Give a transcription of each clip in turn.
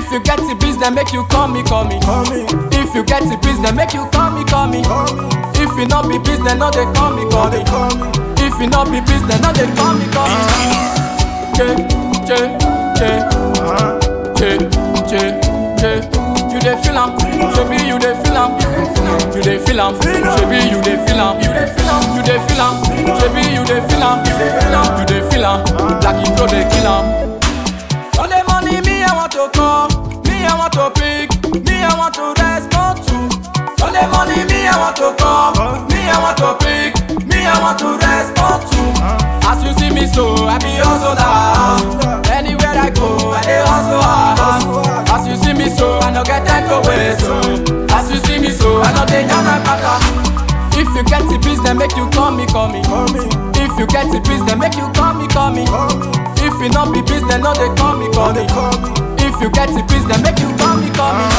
If you get the business, make you call me, call me. Call me, If you get the business, make you call me, call me. call me, If you not be business, no they call me, call call me. they call me. If you not be business, no they call me, call me. Che, che, che, Uh-huh. che, che, che. You dey feel am, shebi you dey feel am. You dey feel am, shebi you dey feel am. You dey feel am, you dey feel am. Shebi you dey feel am. You dey feel am, you dey feel am. Like you throw dey kill am. All the money me I want to call, me I want to pick, me I want to respond to. All the money me I want to call, me I want to pick, me I want to respond to. As you see me so, I be hustler. Anywhere I go, I dey hustle hard. As you see me so, I no get time to waste. So, as you see me so, I no dey down my pata. If you get the business, make you call me, call me. Call me, If you get the business, make you call me, call me. call me, If you not be business, no they call me, call call me. they call me. If you get the business, make you call me, call me.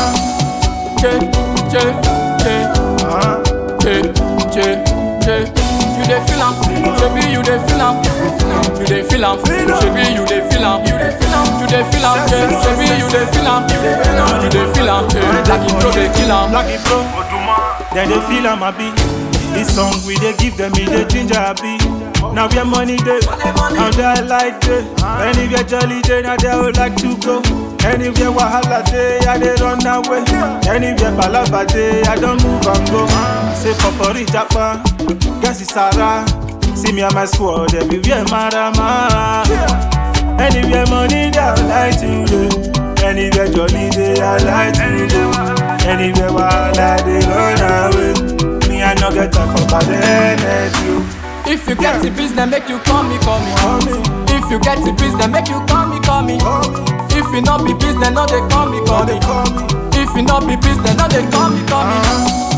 Che, che, che, Uh-huh. che, che, che. You dey feel am, shebi you dey feel am. You dey feel am, shebi you dey feel am. You dey feel am, you dey feel am, che, shebi you dey feel am. You dey feel am, che, like you throw dey kill am. Black it flow, then they feel I'm happy. This song we they give them, it they ginger happy. Now where money day, now they like day. Anywhere jolly day, now they would like to go. Anywhere wahala day, I they run away. Anywhere balaba day, I don't move and go. Say popori japa, guess it's Sarah. See me and my squad everywhere, marama. Anywhere money they I like to do. Anywhere jolly day I like to do. Anywhere wahala they run away. Me I no get time for bad energy. If you get the business, make you call me, call me. Call me, If you get the business, make you call me, call me. call me, If you not be business, no they call me, call call they me. call me. If you not be business, no they call me, call me.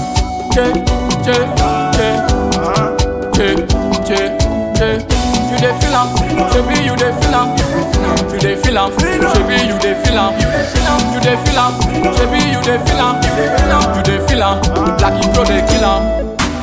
Che, che, che, Uh-huh. che, che, che. You dey feel am, shebi you dey feel am. You dey feel am, shebi you dey feel am. You dey feel am, you dey feel am. Shebi you dey feel am. You dey feel am, you dey feel am. Like you throw dey kill am.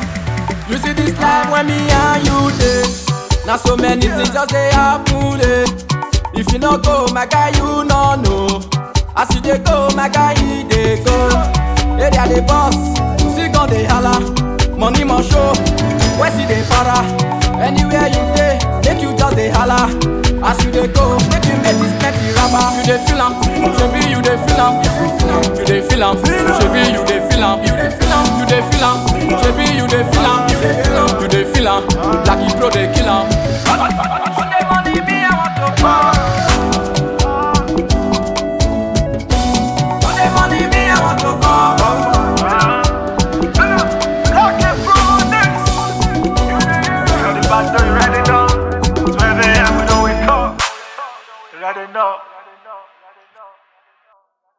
You see this life when me and you dey. Now so many things just dey happen. Eh. If you no go, my guy, you no know. As you dey go, my guy, he dey go. Area dey boss, still gon dey holla. Money must show, where see dey para. Anywhere you dey, make you just dey holla. As you dey go, make you make this plenty rapper. You dey feel am, shebi you dey feel am. You dey feel am, shebi you dey feel am. You dey feel am, you dey feel am. Shebi you dey feel am. You dey feel am, you dey feel am. Like you throw dey kill am. You know the bad, you ready now? 12 a.m. we know we come. You ready now?